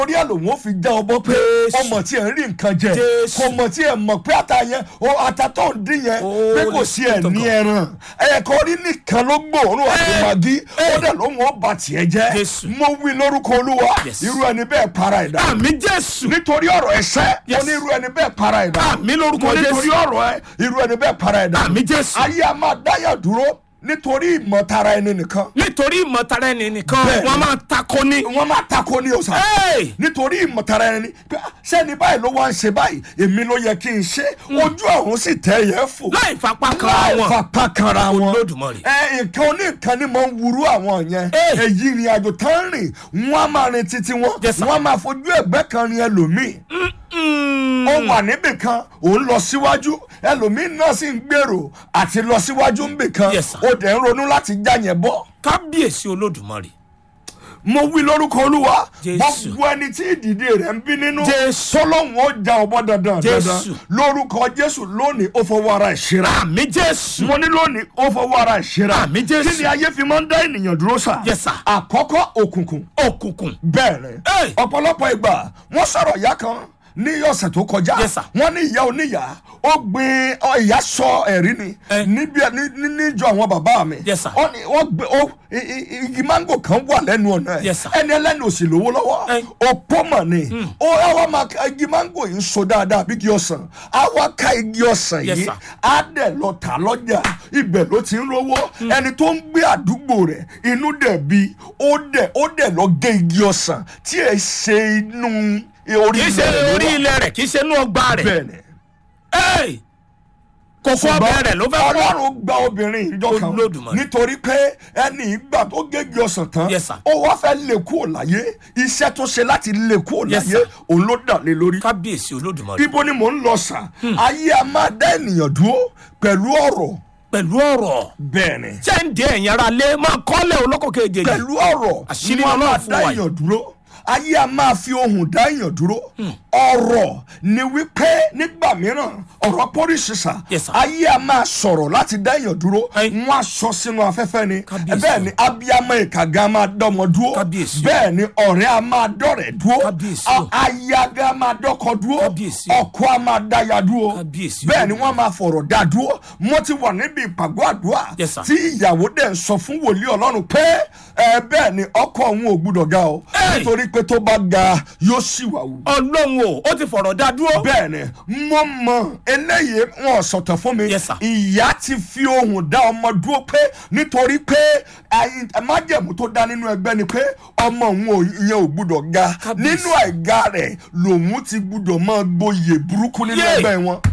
orí ẹ̀ lòun ó fi já ọbọ̀ pé Jésù. ọmọ tí ẹ̀ ń rí nǹkan jẹ Jésù. kò mọ̀ tí ẹ̀ mọ̀ pé ata yẹn o ata tó ń dín yẹn Oh, pé kò sí ẹ̀ ní ẹran ẹ̀kọ́ orí nìkan ló gbòòrùn àti Eh, màgí ó eh. dẹ̀ lóun ó bà tiẹ̀ jẹ́ Jésù. mo wí lórúkọ olúwa Yes. irú ẹni bẹ́ẹ̀ para ẹ̀dá àmì jésù nítorí ọ̀rọ̀ ẹ̀ṣẹ́ mo Yes. ní irú ẹni bẹ́ẹ̀ para ẹ̀dá Àmín lórúkọ mo nítorí Jésù. ọ̀rọ̀ ẹ irú ẹni bẹ́ẹ̀ para ẹ̀dá àmì jésù ayé a máa dáyà dúró nítorí ìmọ̀tara ẹni nìkan nítorí ìmọ̀tara ẹni nìkan Bẹ́ẹ̀ni. wọ́n máa takò ní. wọ́n máa tako ní ọ̀sán Hey! nítorí ìmọ̀tara ẹni pé ah, sẹ́ni báyìí ló wá ń ṣe báyìí èmi ló yẹ kí n ṣe ojú ọ̀hún sì tẹ̀ yẹ fò láì fapá kan láì wọn fapá kanra wọn Olódùmarè. ẹ nǹkan oníkan ni mo ń wúru àwọn yẹn Hey! èyí ìrìn àjò tán rìn wọn á máa rin títí wọn Yes, sir. wọn á máa fojú ẹ̀gbẹ́ kan rin ẹlòmíì Mm. ó wà níbì kan òun lọ síwájú ẹlòmíín náà sì ń gbèrò àti lọ síwájú níbì kan Yes, sir. ó dẹ̀ ń ronú láti já yẹn bọ́. kábíyèsí olódùmarè mo wí lórúkọ olúwa Jésù. gbogbo ẹni tí ìdìde rẹ̀ ń bí nínú Jésù. tọ́lọ́hún ó já ọbọ̀ dandan dandan Jésù. lórúkọ jésù lónìí ó fọwọ́ ara ẹ̀ ṣera àmì jésù mo ní lónìí ó fọwọ́ ara ẹ̀ ṣera Àmín, Jésù. kí ni ayé fi máa ń dá ènìyàn dúró sà Yes, sir. àkọ́kọ́ òkùnkùn òkùnkùn bẹ́ẹ̀ ni Hey! ọ̀pọ̀lọpọ̀ ìgbà wọ́n sọ̀rọ̀ ìyá kan ní ọ̀sẹ̀ tó kọjá Yes, sir. wọ́n ní ìyá oníyà ó gbin ọ, ìyá sọ ẹ̀rí ni Eh. níbi ní- ní- níjọ àwọn bàbá mi Yes, sir. Ó ní- wọ́n gbé ó i- i- igi mango kan wà lẹ́nu ọ̀nà ẹ̀ Yes, sir. ẹni ẹlẹ́ni ò sì lówó lọ́wọ́ Eh. òpó mọ̀ ni ó àwa máa ka igi mango yìí ń so dáadáa bí igi ọsàn àwa ká igi ọsàn Yes, yìí sir. á dẹ̀ lọ tà lọ́jà ibẹ̀ ló ti ń rówó ẹni tó ń gbé àdúgbò rẹ̀ inú dẹ̀ bí ó dẹ̀ ó dẹ̀ lọ gé igi ọsàn tí ẹ ṣe inú orí kì í ṣe ilẹ̀ ló orí wà. ilẹ̀ rẹ̀ kì í ṣe inú ọgbà rẹ̀ bẹ́ẹ̀ ni Hey! kókó ṣùgbọ́n ọbẹ̀ rẹ̀ ló fẹ́ kọ́ ọlọ́run gba obìnrin ìjọ kan Olódùmarè. nítorí pé ẹni ìgbà tó gégi ọsàn tán Yes, sir. ó wá fẹ́ lè kúrò láyé iṣẹ́ tó ṣe láti lè kúrò Yes, láyé sir. òun ló dà lé lórí. kábíyèsí olódùmarè ibo ni mò ń lọ sà ayé a máa dá ènìyàn dúró pẹ̀lú ọ̀rọ̀ pẹ̀lú ọ̀rọ̀ bẹ́ẹ̀ ni ṣé ń dé ẹ̀yìn ara lé máa kọ́lẹ̀ olóko kejì pẹ̀lú ọ̀rọ̀ Àṣírí wọn a Ọlọ́run máa fún dá wa yìí. èèyàn dúró ayé a máa fi ohùn dá èèyàn dúró ọ̀rọ̀ ni wípé nígbà mìíràn ọ̀rọ̀ pọ́ríṣìṣà Yes, sir. ayé a máa sọ̀rọ̀ láti dá èèyàn dúró Ẹ. wọn a sọ sínú afẹ́fẹ́ ni Kábíyèsí. bẹ́ẹ̀ ni abiyamọ ìkàgá máa dọ́mọ dúró Kábíyèsí. bẹ́ẹ̀ ni ọ̀rẹ́ a máa dọ́rẹ̀ dúró Kábíyèsí. a- ayaga máa dọ́kọ dúró Kábíyèsí. ọkọ a máa dáya dúró Kábíyèsí. bẹ́ẹ̀ ni wọ́n máa fọ̀rọ̀ dá dúró mo ti wà níbi ìpàgọ́ àdúrà Yes, sir. tí ìyàwó dẹ̀ ń sọ fún wòlíì ọlọ́run pé ẹ bẹ́ẹ̀ ni ọkọ òun ò gbúdọ̀ ga o Hey! nítorí pé tó bá ga yóò sì wà wù. ọlọ́run o ó ti fọ̀rọ̀ dá dúró bẹ́ẹ̀ ni mo mọ eléyìí wọn sọ̀tọ̀ fún mi Yes, sir. ìyá ti fi ohùn dá ọmọ dúró pé nítorí pé ayi- májẹ̀mú tó dá nínú ẹgbẹ́ ni pé ọmọ òun ò ìyẹn ò gbúdọ̀ ga Kábíyèsí. nínú àìga rẹ̀ lòun ti gbúdọ̀ máa gboyè burúkú nínú Yay! ẹgbẹ́ wọn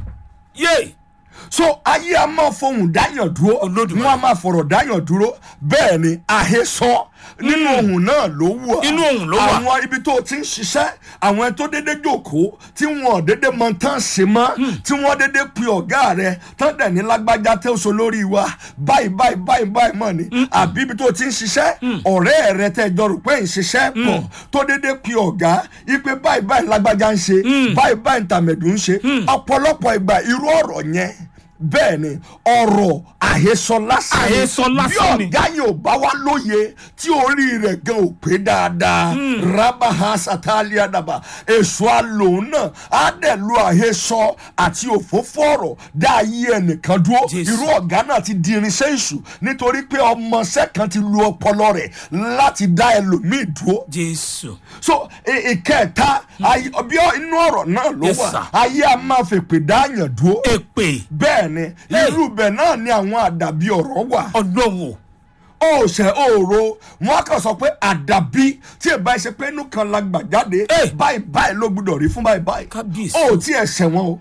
yé so ayé a máa fohùn dáyàn dúró Olódùmarè. wọn a máa fọ̀rọ̀ dáyàn dúró bẹ́ẹ̀ ni àhesọ nínú ohùn náà ló wù ọ́ Inú ohùn ló wà. àwọn ibi tó o ti ń ṣiṣẹ́ àwọn ẹni tó dédé jókòó tí wọn ò dédé mọ tán ṣe mọ́ tí wọ́n dédé pe ọ̀gá rẹ̀ tán dẹ̀ ní lágbájá tẹ́ oṣù lórí wa báyìí báyìí báyìí báyìí mọ̀ ni àbí ibi tó o ti ń ṣiṣẹ́ ọ̀rẹ́ rẹ tẹ́ jọ rò pé ń ṣiṣẹ́ pọ̀ tó dédé pe ọ̀gá ipe báyìí báyìí lágbájá ń ṣe báyìí báyìí tàmẹ̀dù ń ṣe ọ̀pọ̀lọpọ̀ ìgbà irú ọ̀rọ̀ yẹn bẹ́ẹ̀ ni ọ̀rọ̀ àhesọ lásán ni. Àhesọ lásán ni. bí ọ̀gá yẹn ò bá wá lóye tí orí rẹ̀ gan ò pé dáadáa rabaha satalia daba èso àlòun náà á dẹ̀ lo àhesọ àti òfófó ọ̀rọ̀ dá ayé ẹnìkan dúró Jésù. irú ọ̀gá náà ti di irinṣẹ́ èṣù nítorí pé ọmọọṣẹ́ kan ti lu ọpọlọ rẹ̀ láti dá ẹlòmíì dúró jésù so ì- ìkẹta ayé- bí ọ- inú ọ̀rọ̀ náà ló Yes, wà sir. ayé a máa fèpè dáàyàn dúró èpè bẹ́ẹ̀ ni irú bẹ́ẹ̀ náà ni àwọn àdàbí ọ̀rọ̀ wà ọlọ́run o ó ṣe òòró wọn kàn sọ pé àdàbí tí ìbá ṣe pé inú kan la gbà jáde Eh. báyìí báyìí ló gbúdọ̀ rí fún báyìí báyìí Kábíyèsí. ó tí ẹ ṣẹ̀wọ̀n o.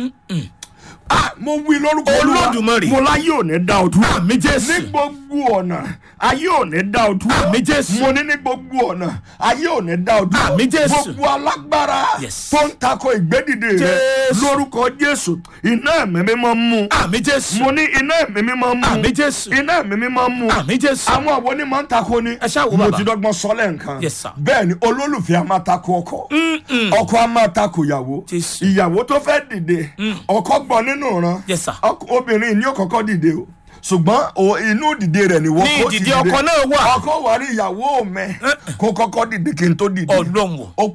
Ah, mo wí lórúkọ Olúwa, Olódùmarè. mo láyé ò ní dá o dúró Àmín Jésù. ní gbogbo ọ̀nà ayé ò ní dá o dúró Àmín Jésù. mo ní ní gbogbo ọ̀nà ayé ò ní dá o dúró Àmín Jésù. gbogbo alágbára Yes. tó ń takò ìgbédìde rẹ Jésù. lórúkọ Jésù iná ẹ̀mí mímọ́ mú àmì jésù mo ní iná ẹ̀mí mímọ́ mú Àmín Jésù. iná ẹ̀mí mímọ́ mú àmì jésù àwọn àwọn onímọ̀ ń takò ni Ẹ ṣáà wò mo bàbá. ti dọ́gbọ́n sọ lẹ́ǹkan Yes, sir. bẹ́ẹ̀ ni olólùfẹ́ a máa takò ọkọ ọkọ a máa takò ìyàwó Jésù. ìyàwó tó fẹ́ dìde ọkọ gbọ́ nínú ìran Yes, sir. ọkọ- obìnrin ni ó kọ́kọ́ dìde o ṣùgbọ́n o- inú dìde rẹ̀ ni wọ́n Ní kó ti ìdìde dìde ọkọ náà wà. ọkọ wà rí ìyàwó mẹ kó kọ́kọ́ dìde kí n tó dìde ọlọ́run o ó